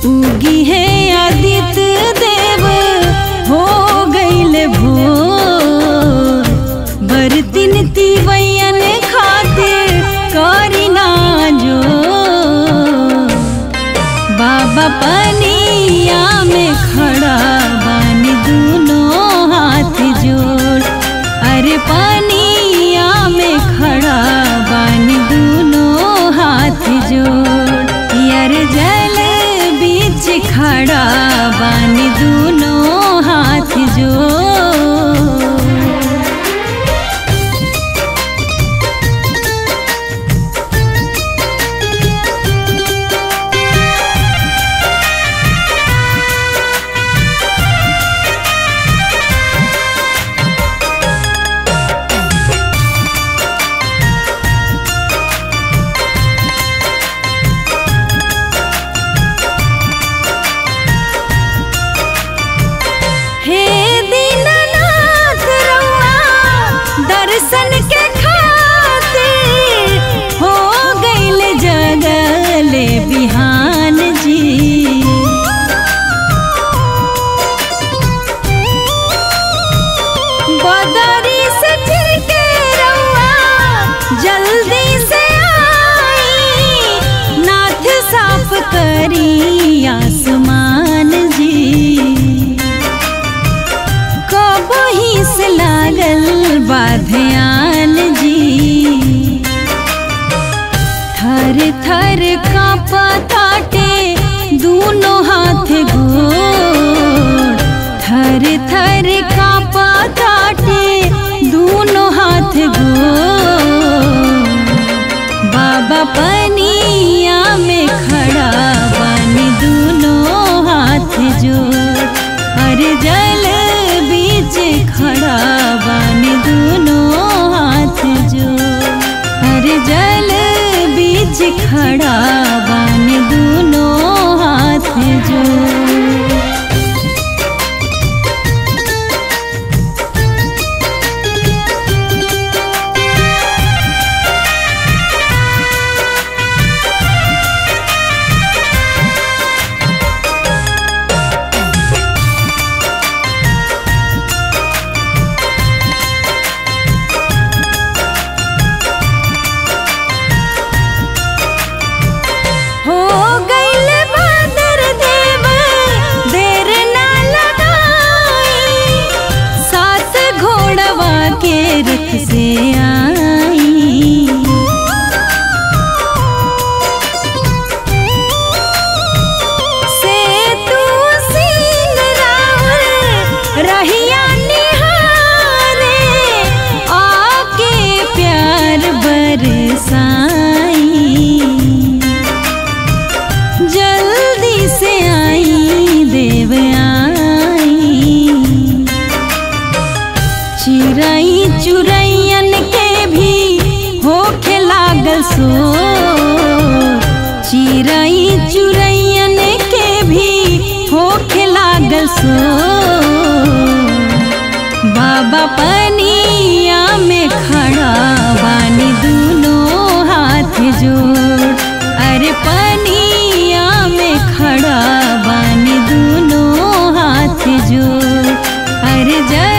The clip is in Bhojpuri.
उगी है आदित्य देव हो गईल भोर बरतिन तिवैयन खातिर करी ना जो बाबा पनिया में खड़ा बानी दोनों हाथ जोड़ अरे पनिया में खड़ा बानी दोनों हाथ जोड़ यार जल बीच खड़ा बानी दोनों हाथ जोड़ हे दीननाथ रउआ दर्शन के खातिर हो गईल जगले बिहान जी बदरी से फिर के रउआ जल्दी से आई नाथ साफ करी आसमान जी कबही से लागल बाध्यान जी थर थर कांपताटे दोनों हाथ गोड़ थर थर कांपताटे दोनों हाथ गोड़ बाबा पनिया में खड़ा बानी दोनों हाथ जोड़ अरे जल बीच खड़ा बानी दोनों हाथ जोड़ अरे जल बीच खड़ा बानी दोनों हाथ जोड़ हो गईल बादर देव देर ना लगाई सात घोड़वा के रथ से आई से तू सिंह रावण रहिया निहारे आके प्यार बरसाई जल्दी से आई देव आई चिरई चुरैयन के भी होखे लागल सो चिरई चुरैयन के भी होखे लागल सो बाबा पनिया में खड़ा बानी दोनों हाथ जोड़ अरे पनिया में खड़ा बानी दोनों हाथ जोड़ अरे जल